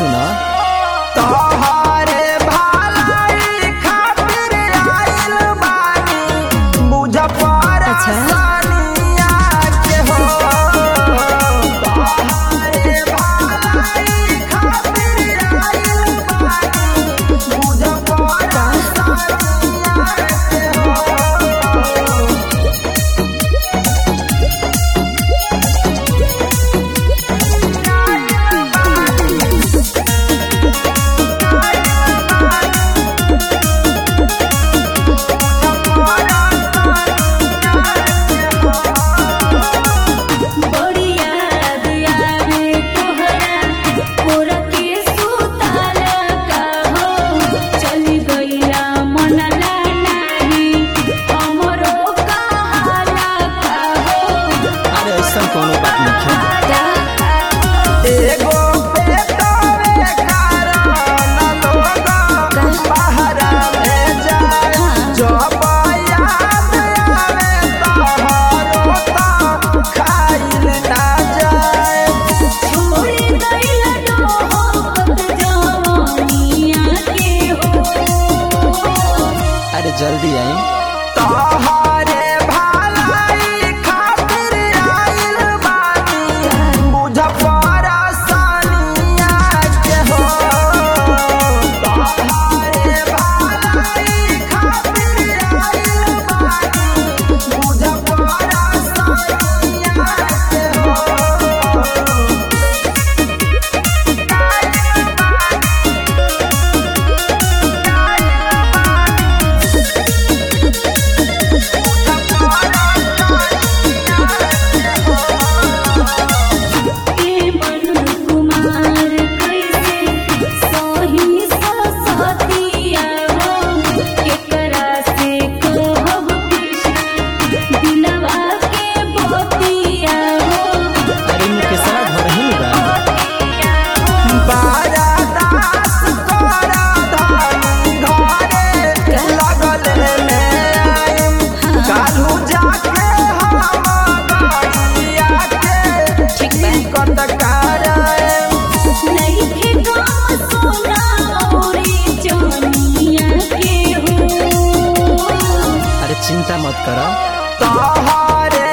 सुना तोहरे भलाई खातिर आइल बानी बुझ पर अच्छा। सानिया के हो तोहरे भलाई खातिर आइल बानी बुझ पर सानिया के हो बड़ी याद आवे तोहरा मोरा के सुताला का हो चली गईला मनला नाही हमरो कहाला का हो अरे ऐसा कोनो बात नहीं एगो पेटवे कारण लोग बहरा में जाए जब याद आवे तोहरो तो खाइल ना जाए छोड़ी गईला डोहत जवानिया के हो अरे जल्दी आई तोहरे भलाई खातिर आइल बानी बुझ पर सानिया के हो तोहरे भलाई खातिर आइल बानी बुझ पर सानिया के हो के मन कुमार कैसे सही ससतिया हो केकरा से कहब कृष्ण दिलवा के बतिया हो अरे मुकेशवा घर ही बा बारा दास तोरा धानी घरे लगल ले आइम काल्हू जाके हम गाड़िया के ठीक बा। टिकट कराइम नइखे गम सोना औरी जनिया के हो अरे चिंता मत करो तोहरे